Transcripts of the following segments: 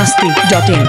masti.in.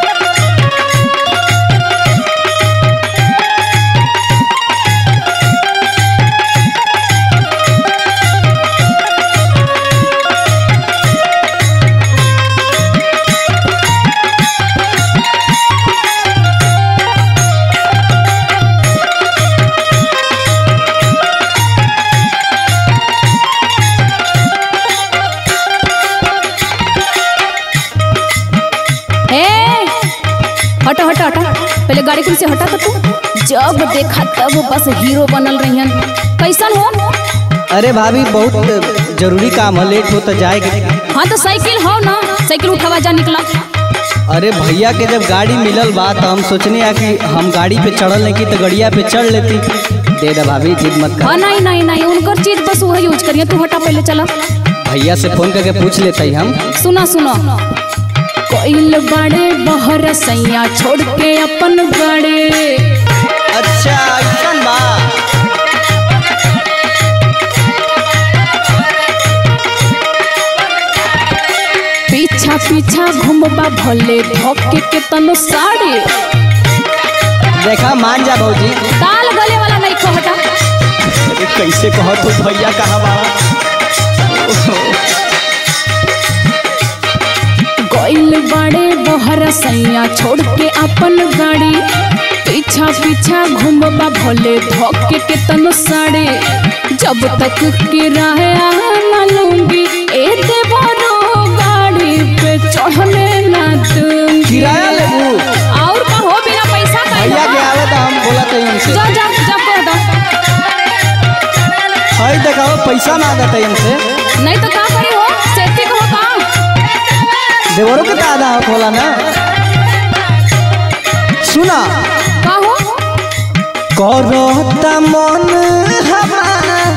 ए हटा हटा हटा पहले गाड़ी कुल से हटा तो तू जब देखा तब बस हीरो बनल रहियन कैसन हो अरे भाभी बहुत जरूरी काम है लेट हो तो जाएगी हाँ तो साइकिल हो ना साइकिल उठावा जा निकला अरे भैया के जब गाड़ी मिलल बा तो हम सोचने आ कि हम गाड़ी पे चढ़ल नहीं की तो गड़िया पे चढ़ लेती दे दे भाभी जिद मत हाँ कर नहीं नहीं नहीं उनकर चीज बस वह यूज करिए तू हटा पहले चला भैया से फोन करके पूछ लेते ही हम सुना सुना कोइल बड़े बहर सैया छोड़ के अपन गाड़ी अच्छा ऐसा बा पीछा पीछा घूमबा भले धोके के तनो साड़ी देखा मान जा भौजी ताल गले वाला नहीं खो हटा अरे कैसे कहो तू भैया कहाँ बाड़ा कोइल बड़े बहर सैया छोड़ के अपन गाड़ी पीछा पीछा घूमबा भले धोके के तनो साड़ी जब तक किराया न लूंगी ए देवरो गाड़ी पे चढ़ने ना दूंगी किराया लेबू और का हो बिना पैसा का भैया के आवे तो हम बोला थे हमसे जा जा जा कह दो हई देखाओ पैसा मांगत है हमसे नहीं तो का करी हो सेती को का देवरों के दादा हो बोला ना सुना का हो करता मन हमार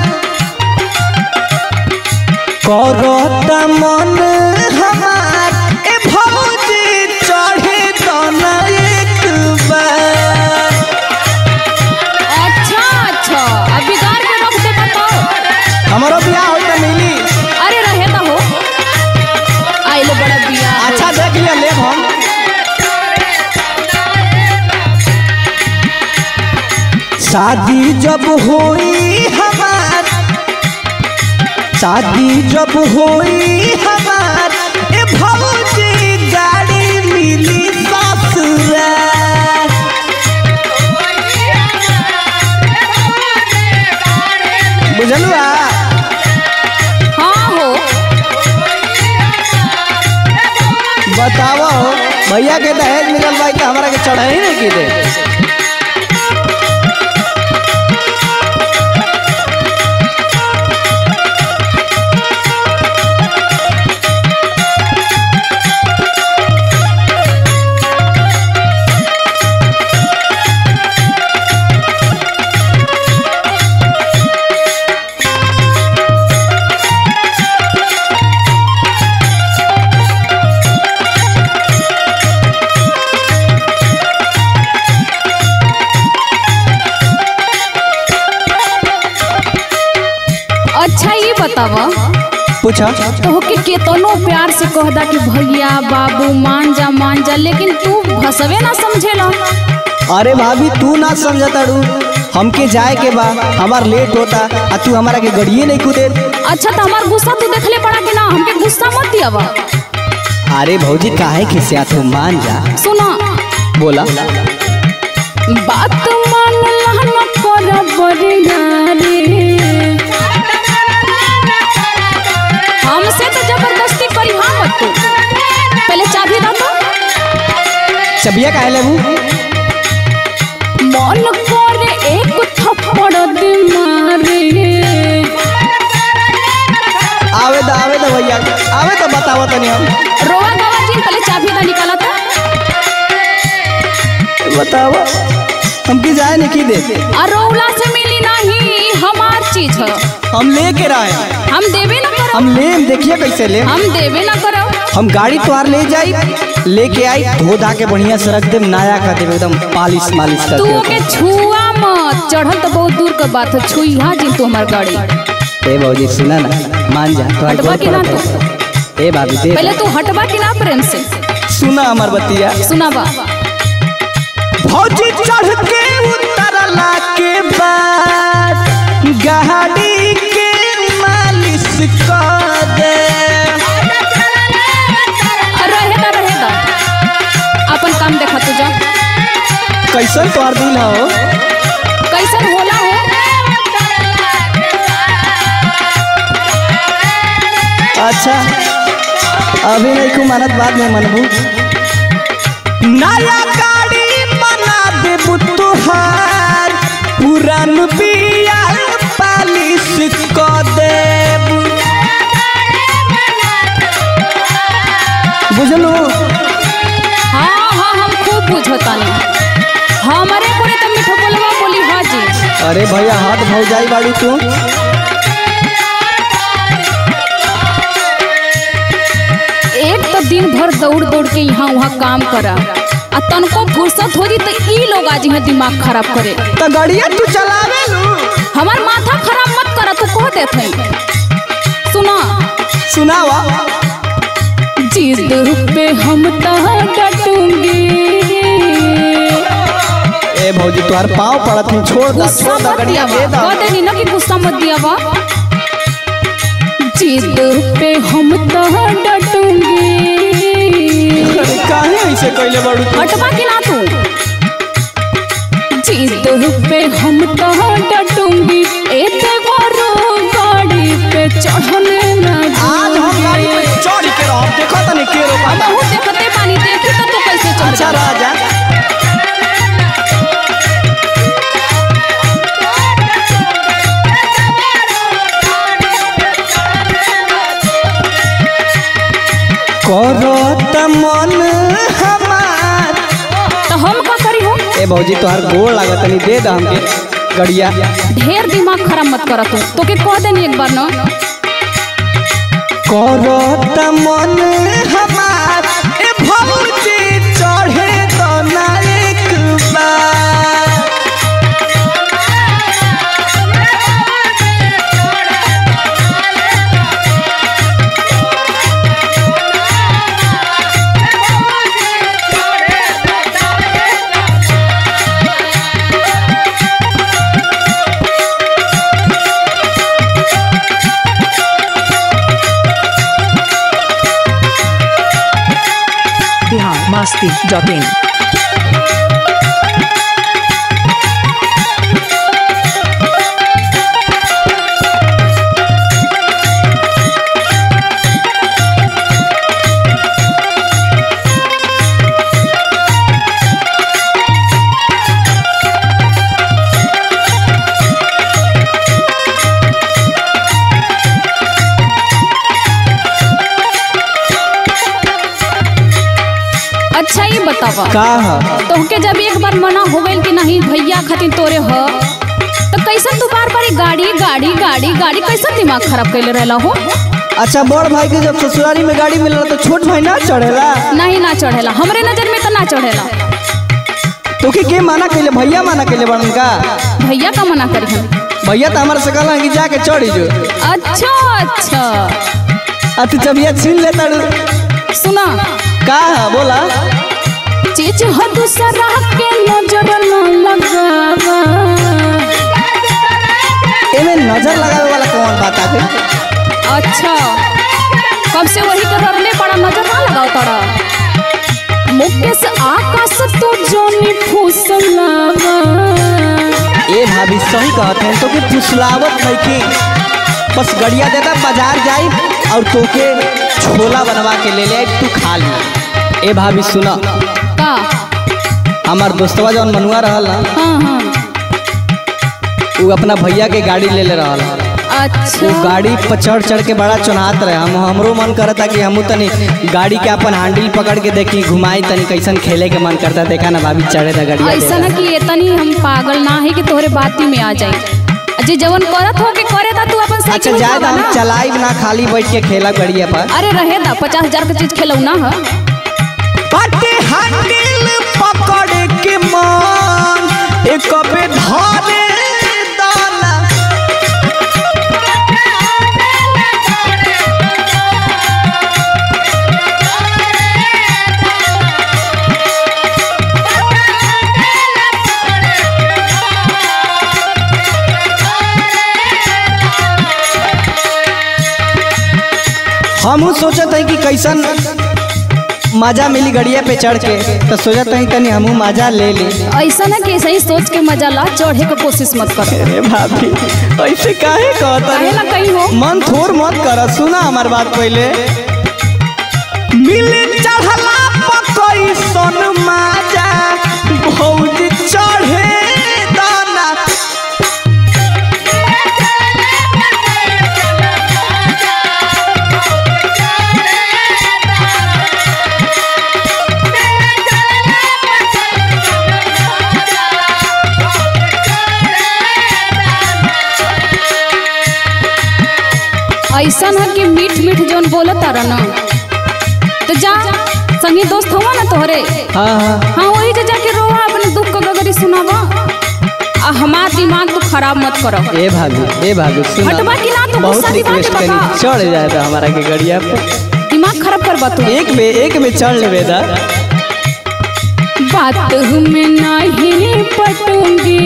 करता मन हमार ए भौजी चढ़े तो ना एक बार अच्छा अच्छा अब बिगाड़ के रख दे बताओ हमारो बियाह होई त मिली अरे रहे तो हो आइलो बड़ा बिया अच्छा देख लिया ले हम शादी जब होई हमार शादी जब होई हमार ए भौजी गाड़ी मिली ससुराल बुझलुआ हाँ हो बताओ भैया के दहेज मिलल भाई तो हमारा के चढ़े ही नहीं की दे अच्छा ये बतावा पूछा तो के केतनो प्यार से कहदा कि भैया बाबू मान जा मान जा लेकिन तू भसवे ना समझेला अरे भाभी तू ना समझता रू हमके जाए के बा हमार लेट होता आ तू हमारा के गड़िए नहीं कूदे अच्छा तो हमार गुस्सा तू देखले पड़ा कि ना हमके गुस्सा मत दियावा अरे भौजी काहे खिसिया तू मान जा सुना बोला बात मान लहन कर बरियारी हमसे तो जबरदस्ती करी हाँ मत तू पहले चाबी दो तो चबिया काहे लेबू मन करे एक थप्पड़ दे मारे आवे तो आवे तो भैया आवे तो बताओ तनी हम रोवा गवा जी पहले चाबी ना निकाला था बताओ हमके जाए नहीं की दे और रोवला से मिली नहीं हमार चीज है हम लेके रहे हम देवे ना करो हम ले देखिए कैसे ले हम देवे ना करो हम गाड़ी तोहार ले जाई लेके आई धो धा के बढ़िया से रख देम नया कर देम एकदम पालिश मालिश कर तू देम के छुआ मत चढ़ल तो बहुत दूर का बात है छुई हाँ जी तू हमार गाड़ी ए भौजी सुना ना मान जा तो हटवा के ना तू। ए भाभी दे पहले तू हटवा कि ना प्रेम से सुना हमार बतिया सुनावा भौजी चढ़ के उतरला के बाद गाड़ी के मालिश कर दे रहे दा रहे दा अपन काम देखा तू जा कैसन तोहर दिल हो कैसन होला हो अच्छा अभी नहीं को मानत बाद में मनबू नया गाड़ी बना देबू तुहार पुरान बिया पालिश कर देबू बुझलू हाँ हाँ हम खूब बुझतानी हमारे कोने तो मीठो बोलवा बोली हाजी अरे भैया हाथ भौजाई बाड़ू तू एक तो दिन भर दौड़ दौड़ के यहाँ वहाँ काम करा आ तनको फुर्सत हो जी तो ई लोग आज यहाँ दिमाग खराब करे तो गाड़िया तू चलावे लू हमार माथा खराब मत करा तू कह देत है सुना सुनावा जिद पे हम तो डटूंगी ए भौजी तुहार पाँव पड़त है छोड़ दा गुस्सा छोड़ दा मत गाड़िया दिया दे दा कह देनी ना कि गुस्सा मत दिया बा जिद पे हम तो डटूंगी अरे काहे ऐसे कैले बाड़ू तू हटवा कि ना तू जिद पे हम तो डटूंगी एते बड़ो गाड़ी पे चढ़ने ना आज हम गाड़ी पे चढ़ के रहब देखो तनी के रो अब बहुत देखते पानी देखी तो तू कैसे चढ़ अच्छा जा राजा करत मन हमार तो हम का करी हो ए भौजी तोहार गोड़ लागत तनी दे दा हमके गड़िया ढेर दिमाग खराब मत कर तू तो के कह देनी एक बार ना करत मन हमार ए भौजी चढ़े तो ना एक बार बिहार मस्ती डॉट इन अच्छा ये बतावा का ह तोहके जब एक बार मना हो गइल कि नहीं भैया खातिर तोरे ह तो कैसन तू बार बार गाड़ी गाड़ी गाड़ी गाड़ी कैसन दिमाग खराब कैले रहला हो अच्छा बड़ भाई के जब ससुरारी में गाड़ी मिलला तो छोट भाई ना चढ़ेला नहीं ना चढ़ेला हमरे नजर में तो ना चढ़ेला तोके के माना कैले भैया माना कैले बड़न का भैया का मना करी हम भैया तो हमारे से कहला कि जाके चढ़ी जो अच्छा अच्छा आ तू जब ये छीन लेता रू सुना का है बोला चीज हो दूसरा के नजर न लगावा एमे नजर लगावे वाला कौन बात आते अच्छा कब से वही तो ररले पड़ा नजर ना लगाओ तोरा मुकेश आकाश तू जोनी फुसलावा ए भाभी सही कहते हैं तो के फुसलावत नहीं की बस गड़िया देता बाजार जाई और तोके छोला बनवा के ले ले आई, तू खा ली ए भाभी सुना का हमार दोस्तवा जौन मनुआ रहल ना हाँ हाँ उ अपना भैया के गाड़ी ले ले रहल अच्छा वो गाड़ी पर चढ़ चढ़ के बड़ा चुनात रहे हम हमरो मन करता कि हमू तनी गाड़ी के अपन हैंडल पकड़ के देखी घुमाई तनी कैसन खेले के मन करता देखा ना भाभी चढ़े था गाड़ी ऐसा ना कि इतनी हम पागल ना है कि तोहरे बाती में आ जाए जे जवन करत हो के करे ता तू अपन अच्छा साइकिल जाए उठावा हम ना चलाई ना खाली बैठ के खेला गड़िया पर अरे रहे दा पचास हजार के चीज खेलौ ना ह बाटे हैंडल पकड़ के मन एक पे धरे दाना हम सोचत है कि कैसन मजा मिली गड़िया पे चढ़ के तो सोचत है तनी हमू मजा ले ली ऐसा ना कि ऐसे ही सोच के मजा ला चढ़े के कोशिश मत कर अरे भाभी ऐसे काहे कहता काहेला कहीं हो मन थोर मत कर सुना हमार बात पहले मिले चढ़ला पकई सन माजा भौजी चढ़े दाना ऐसा ना कि मीठ मीठ जौन बोलत तारा ना तो जा संगी दोस्त हुआ ना तोहरे हाँ हाँ हाँ वही जा जाके रोवा अपने दुख का गगरी सुनावा आ हमार दिमाग तो खराब मत करो ए भाभी ए भाभी सुना हटवा कि ना, तू बहुत गुस्सा दिमाग रिक्वेस्ट में करी बता। चढ़ जाए था हमारा के गड़िया पे दिमाग खराब कर तू एक में एक में चढ़ लेवे दा बात में नहीं पटूंगी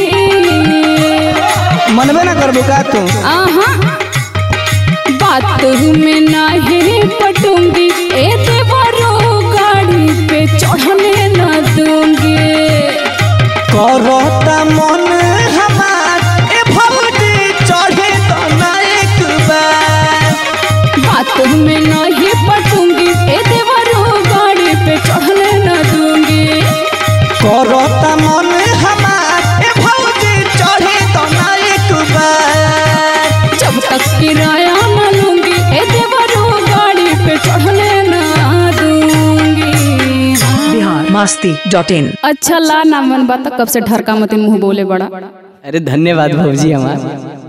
मनबे ना करबो का तू आहा बात में नहीं पटूंगी ए देवरो गाड़ी पे चढ़ने न दूंगी करता मन हमार ए भौजी चढ़े तो ना एक बार बात में नहीं पटूंगी ए देवरो गाड़ी पे चढ़ने न दूंगी करता मन हमार ए भौजी चढ़े तो ना एक बार जब तक किराया न लूंगी ए देवरो गाड़ी पे चढ़ने न दूंगी बिहार मस्ती डॉट इन अच्छा ला ना मन बात कब से ढरका मत मुंह बोले बड़ा अरे धन्यवाद भौजी हमार